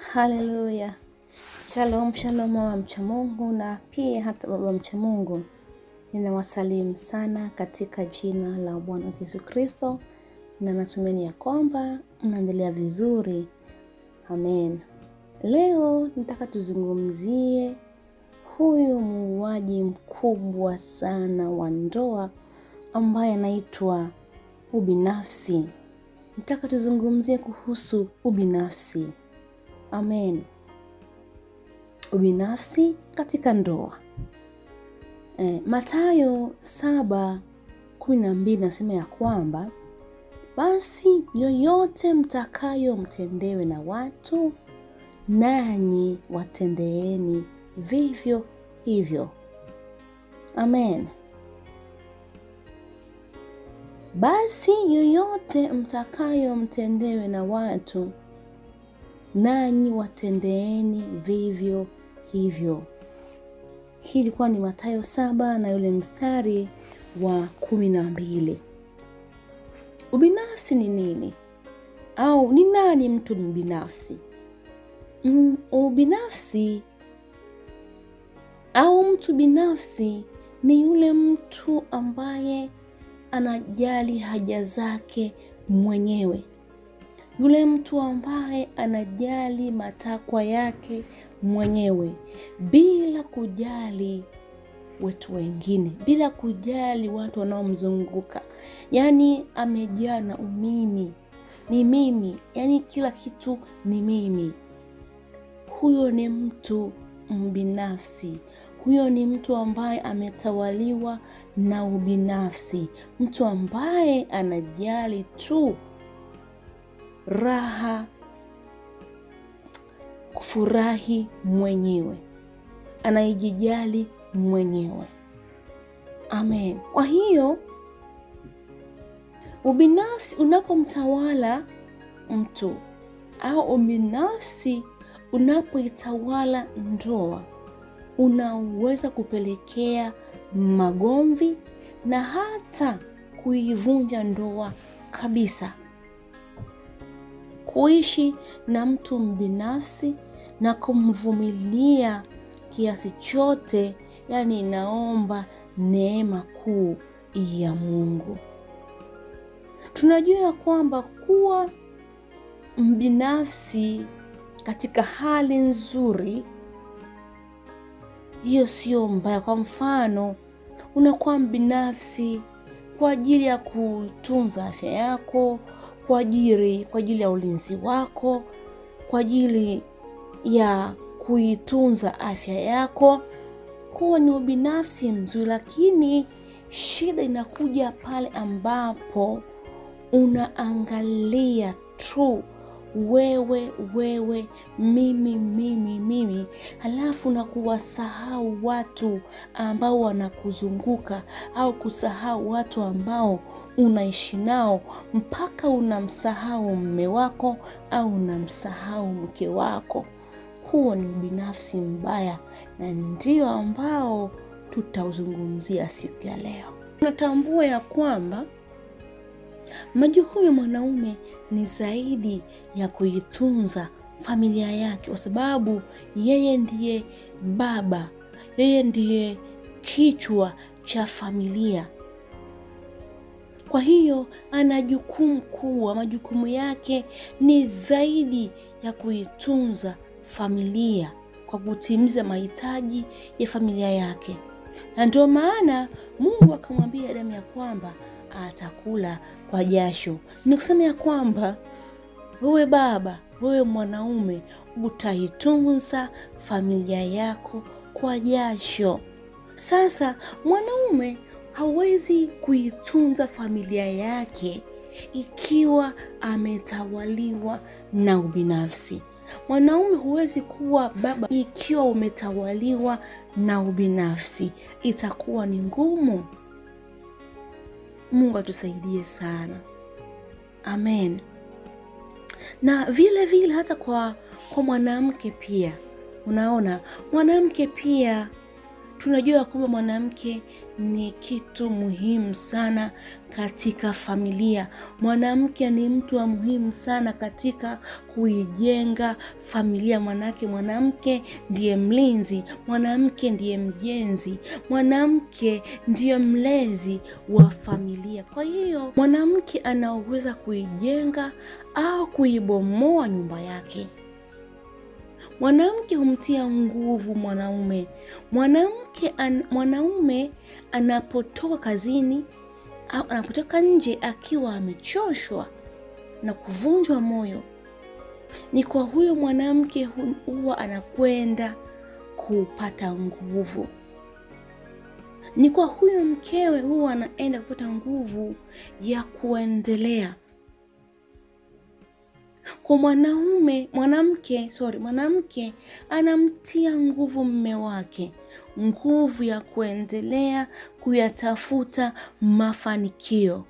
Haleluya! Shalom, shalom mama mcha Mungu na pia hata baba mcha Mungu, ninawasalimu sana katika jina la Bwana wetu Yesu Kristo, na natumaini ya kwamba mnaendelea vizuri. Amen. Leo nataka tuzungumzie huyu muuaji mkubwa sana wa ndoa ambaye anaitwa ubinafsi. Nataka tuzungumzie kuhusu ubinafsi. Amen. Ubinafsi katika ndoa. E, Mathayo saba kumi na mbili nasema ya kwamba basi yoyote mtakayo mtendewe na watu, nanyi watendeeni vivyo hivyo. Amen. Basi yoyote mtakayo mtendewe na watu, nanyi watendeeni vivyo hivyo. Hii ilikuwa ni Mathayo saba na yule mstari wa kumi na mbili. Ubinafsi ni nini? Au ni nani mtu mbinafsi? Mm, ubinafsi au mtu binafsi ni yule mtu ambaye anajali haja zake mwenyewe, yule mtu ambaye anajali matakwa yake mwenyewe bila kujali watu wengine, bila kujali watu wanaomzunguka. Yaani amejaa na umimi, ni mimi, yaani kila kitu ni mimi. Huyo ni mtu mbinafsi. Huyo ni mtu ambaye ametawaliwa na ubinafsi, mtu ambaye anajali tu raha, kufurahi mwenyewe, anaijijali mwenyewe. Amen. Kwa hiyo ubinafsi unapomtawala mtu au ubinafsi unapoitawala ndoa unaweza kupelekea magomvi na hata kuivunja ndoa kabisa. Kuishi na mtu mbinafsi na kumvumilia kiasi chote, yani inaomba neema kuu ya Mungu. Tunajua ya kwamba kuwa mbinafsi katika hali nzuri hiyo sio mbaya. Kwa mfano, unakuwa mbinafsi kwa ajili ya kutunza afya yako, kwa ajili kwa ajili ya ulinzi wako, kwa ajili ya kuitunza afya yako, huo ni ubinafsi mzuri. Lakini shida inakuja pale ambapo unaangalia tu wewe wewe, mimi mimi mimi, halafu na kuwasahau watu ambao wanakuzunguka au kusahau watu ambao unaishi nao, mpaka unamsahau mme wako au unamsahau mke wako. Huo ni ubinafsi mbaya, na ndio ambao tutauzungumzia siku ya leo. Tunatambua ya kwamba majukumu ya mwanaume ni zaidi ya kuitunza familia yake, kwa sababu yeye ndiye baba, yeye ndiye kichwa cha familia. Kwa hiyo ana jukumu kubwa, majukumu yake ni zaidi ya kuitunza familia kwa kutimiza mahitaji ya familia yake, na ndio maana Mungu akamwambia Adamu ya kwamba atakula kwa jasho. Ni kusema ya kwamba wewe baba, wewe mwanaume, utaitunza familia yako kwa jasho. Sasa mwanaume hawezi kuitunza familia yake ikiwa ametawaliwa na ubinafsi. Mwanaume huwezi kuwa baba ikiwa umetawaliwa na ubinafsi, itakuwa ni ngumu. Mungu atusaidie sana, amen. Na vile vile hata kwa kwa mwanamke pia, unaona mwanamke pia tunajua kwamba mwanamke ni kitu muhimu sana katika familia. Mwanamke ni mtu wa muhimu sana katika kuijenga familia. Manake mwanamke ndiye mlinzi, mwanamke ndiye mjenzi, mwanamke ndiye mlezi wa familia. Kwa hiyo mwanamke anaoweza kuijenga au kuibomoa nyumba yake. Mwanamke humtia nguvu mwanaume. Mwanamke an, mwanaume anapotoka kazini au anapotoka nje akiwa amechoshwa na kuvunjwa moyo, ni kwa huyo mwanamke huwa anakwenda kupata nguvu. Ni kwa huyo mkewe huwa anaenda kupata nguvu ya kuendelea kwa mwanaume mwanamke sorry, mwanamke anamtia nguvu mme wake, nguvu ya kuendelea kuyatafuta mafanikio.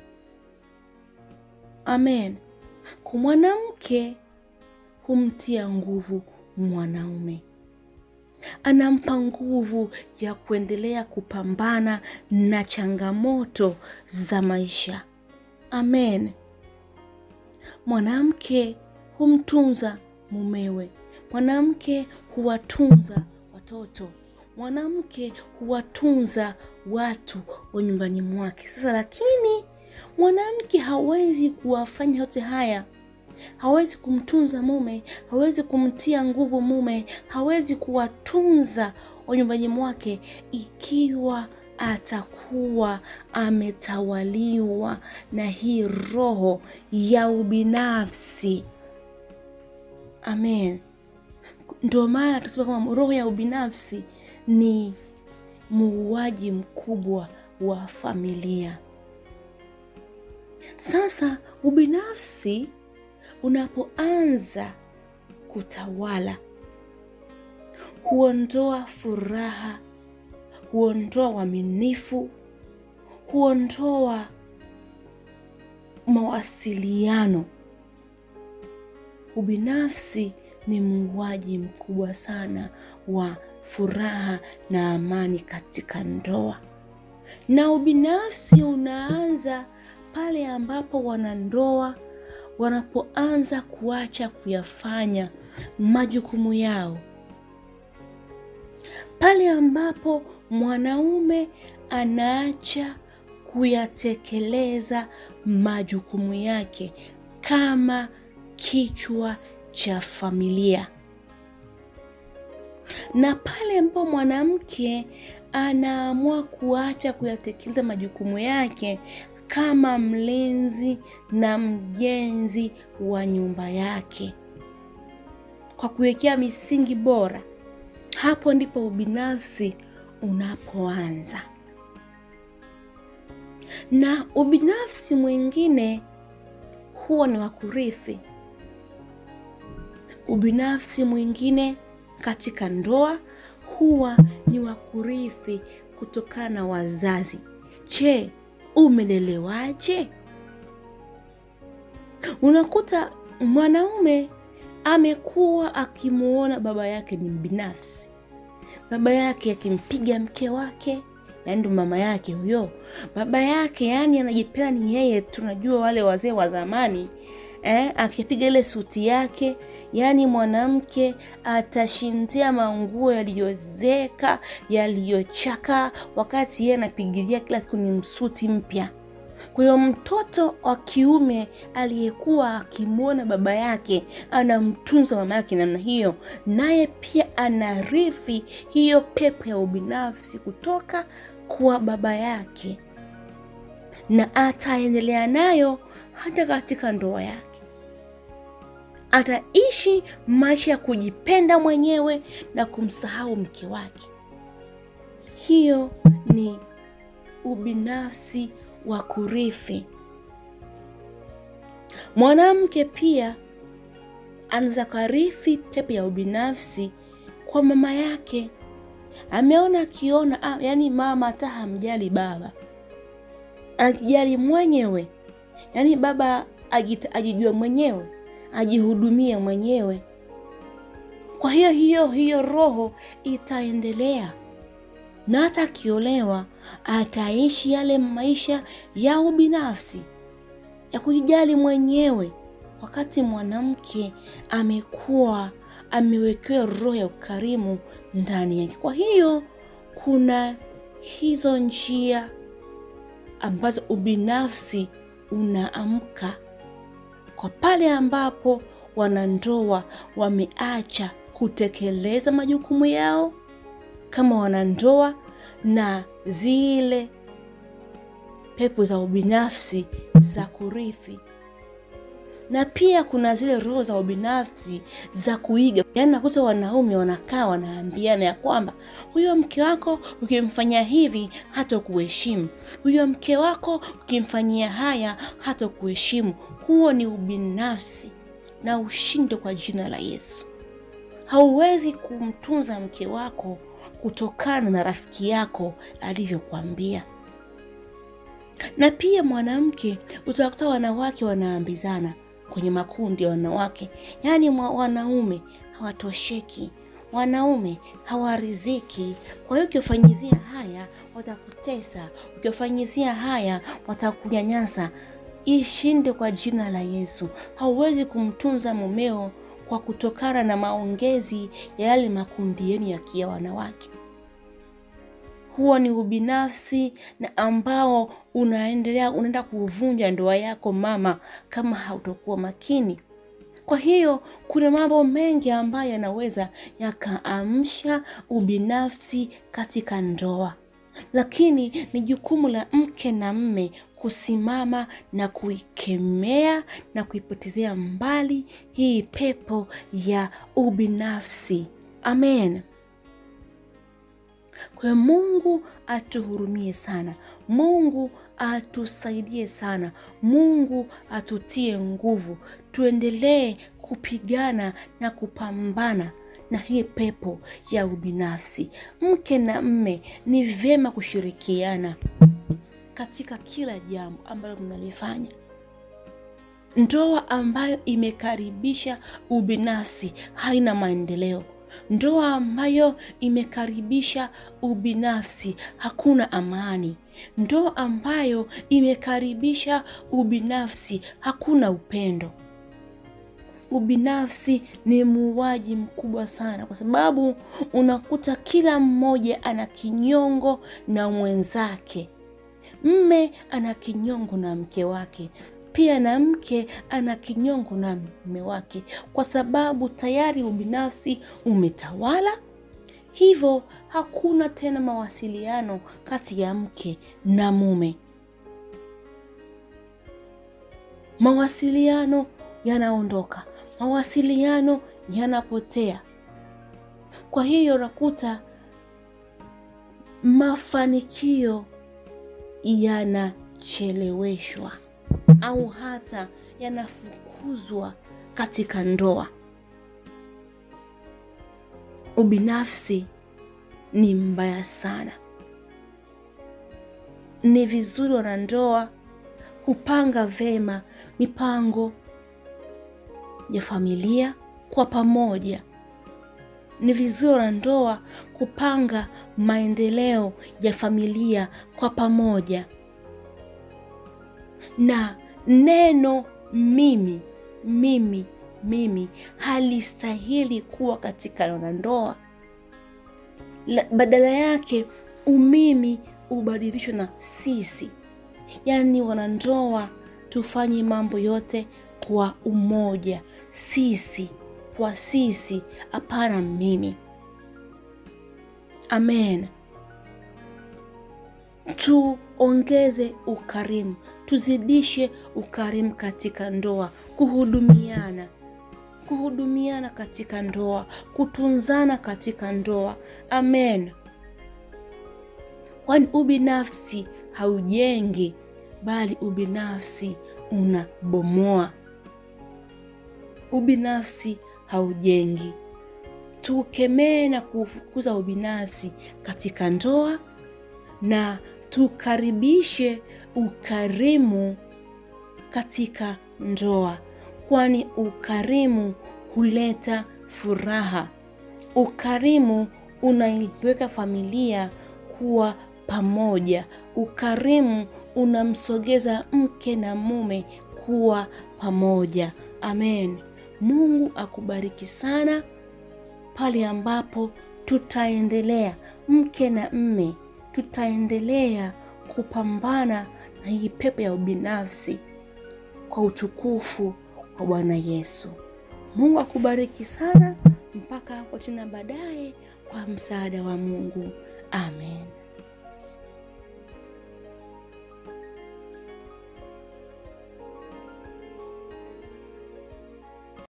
Amen. Kwa mwanamke humtia nguvu mwanaume, anampa nguvu ya kuendelea kupambana na changamoto za maisha. Amen. Mwanamke humtunza mumewe, mwanamke huwatunza watoto, mwanamke huwatunza watu wa nyumbani mwake. Sasa lakini mwanamke hawezi kuwafanya yote haya, hawezi kumtunza mume, hawezi kumtia nguvu mume, hawezi kuwatunza wa nyumbani mwake ikiwa atakuwa ametawaliwa na hii roho ya ubinafsi. Amen. Ndio maana tunasema kwamba roho ya ubinafsi ni muuaji mkubwa wa familia. Sasa ubinafsi unapoanza kutawala, huondoa furaha huondoa uaminifu, huondoa mawasiliano. Ubinafsi ni muuaji mkubwa sana wa furaha na amani katika ndoa, na ubinafsi unaanza pale ambapo wanandoa wanapoanza kuacha kuyafanya majukumu yao, pale ambapo mwanaume anaacha kuyatekeleza majukumu yake kama kichwa cha familia, na pale ambapo mwanamke anaamua kuacha kuyatekeleza majukumu yake kama mlinzi na mjenzi wa nyumba yake kwa kuwekea misingi bora, hapo ndipo ubinafsi unapoanza. Na ubinafsi mwingine huwa ni wa kurithi. Ubinafsi mwingine katika ndoa huwa ni wa kurithi kutokana na wazazi. Je, umelelewaje? Unakuta mwanaume amekuwa akimuona baba yake ni mbinafsi, baba yake akimpiga mke wake, yaani ndo mama yake huyo. Baba yake yani anajipenda ni yeye. Tunajua wale wazee wa zamani eh, akipiga ile suti yake, yaani mwanamke atashindia manguo yaliyozeka yaliyochaka, wakati yeye anapigilia kila siku ni msuti mpya. Kwa hiyo mtoto wa kiume aliyekuwa akimwona baba yake anamtunza mama yake namna hiyo, naye pia anarithi hiyo pepo ya ubinafsi kutoka kwa baba yake, na ataendelea nayo hata katika ndoa yake. Ataishi maisha ya kujipenda mwenyewe na kumsahau mke wake. Hiyo ni ubinafsi wa kurithi. Mwanamke pia anaweza karithi pepo ya ubinafsi kwa mama yake. Ameona akiona, ah, yaani mama hata hamjali baba, anajijali mwenyewe, yaani baba ajijua mwenyewe, ajihudumie mwenyewe. Kwa hiyo hiyo hiyo roho itaendelea na hata akiolewa ataishi yale maisha ya ubinafsi ya kujijali mwenyewe, wakati mwanamke amekuwa amewekewa roho ya ukarimu ndani yake. Kwa hiyo kuna hizo njia ambazo ubinafsi unaamka kwa pale ambapo wanandoa wameacha kutekeleza majukumu yao kama wanandoa na zile pepo za ubinafsi za kurithi na pia kuna zile roho za ubinafsi za kuiga. Yaani nakuta wanaume wanakaa wanaambiana ya kwamba huyo mke wako ukimfanyia hivi hata kuheshimu, huyo mke wako ukimfanyia haya hata kuheshimu. Huo ni ubinafsi na ushinde kwa jina la Yesu. Hauwezi kumtunza mke wako kutokana na rafiki yako alivyokuambia. Na pia mwanamke, utakuta wanawake wanaambizana kwenye makundi ya wanawake, yaani wanaume hawatosheki, wanaume hawariziki. Kwa hiyo ukiwafanyizia haya watakutesa, ukiwafanyizia haya watakunyanyasa. Ishinde kwa jina la Yesu. Hauwezi kumtunza mumeo kwa kutokana na maongezi ya yale makundi yenu ya kia wanawake. Huo ni ubinafsi na ambao unaendelea unaenda kuvunja ndoa yako mama, kama hautokuwa makini. Kwa hiyo kuna mambo mengi ambayo yanaweza yakaamsha ubinafsi katika ndoa, lakini ni jukumu la mke na mme kusimama na kuikemea na kuipotezea mbali hii pepo ya ubinafsi. Amen. Kwa hiyo Mungu atuhurumie sana, Mungu atusaidie sana, Mungu atutie nguvu, tuendelee kupigana na kupambana na hii pepo ya ubinafsi. Mke na mme ni vyema kushirikiana katika kila jambo ambalo mnalifanya. Ndoa ambayo imekaribisha ubinafsi haina maendeleo. Ndoa ambayo imekaribisha ubinafsi hakuna amani. Ndoa ambayo imekaribisha ubinafsi hakuna upendo. Ubinafsi ni muuaji mkubwa sana, kwa sababu unakuta kila mmoja ana kinyongo na mwenzake. Mme ana kinyongo na mke wake, pia na mke ana kinyongo na mume wake, kwa sababu tayari ubinafsi umetawala. Hivyo hakuna tena mawasiliano kati ya mke na mume. Mawasiliano yanaondoka, mawasiliano yanapotea. Kwa hiyo unakuta mafanikio yanacheleweshwa au hata yanafukuzwa katika ndoa. Ubinafsi ni mbaya sana. Ni vizuri wanandoa kupanga vema mipango ya familia kwa pamoja. Ni vizuri wanandoa kupanga maendeleo ya familia kwa pamoja, na neno mimi mimi mimi halistahili kuwa katika wanandoa. Badala yake umimi ubadilishwe na sisi, yaani wanandoa tufanye mambo yote kwa umoja, sisi kwa sisi, hapana mimi. Amen. Tuongeze ukarimu, tuzidishe ukarimu katika ndoa, kuhudumiana, kuhudumiana katika ndoa, kutunzana katika ndoa. Amen. Kwani ubinafsi haujengi, bali ubinafsi unabomoa. Ubinafsi haujengi. Tukemee na kufukuza ubinafsi katika ndoa na tukaribishe ukarimu katika ndoa, kwani ukarimu huleta furaha. Ukarimu unaiweka familia kuwa pamoja. Ukarimu unamsogeza mke na mume kuwa pamoja. Amen. Mungu akubariki sana pale ambapo tutaendelea mke na mme, tutaendelea kupambana na hii pepo ya ubinafsi kwa utukufu wa Bwana Yesu. Mungu akubariki sana mpaka hapo tena baadaye, kwa msaada wa Mungu. Amen.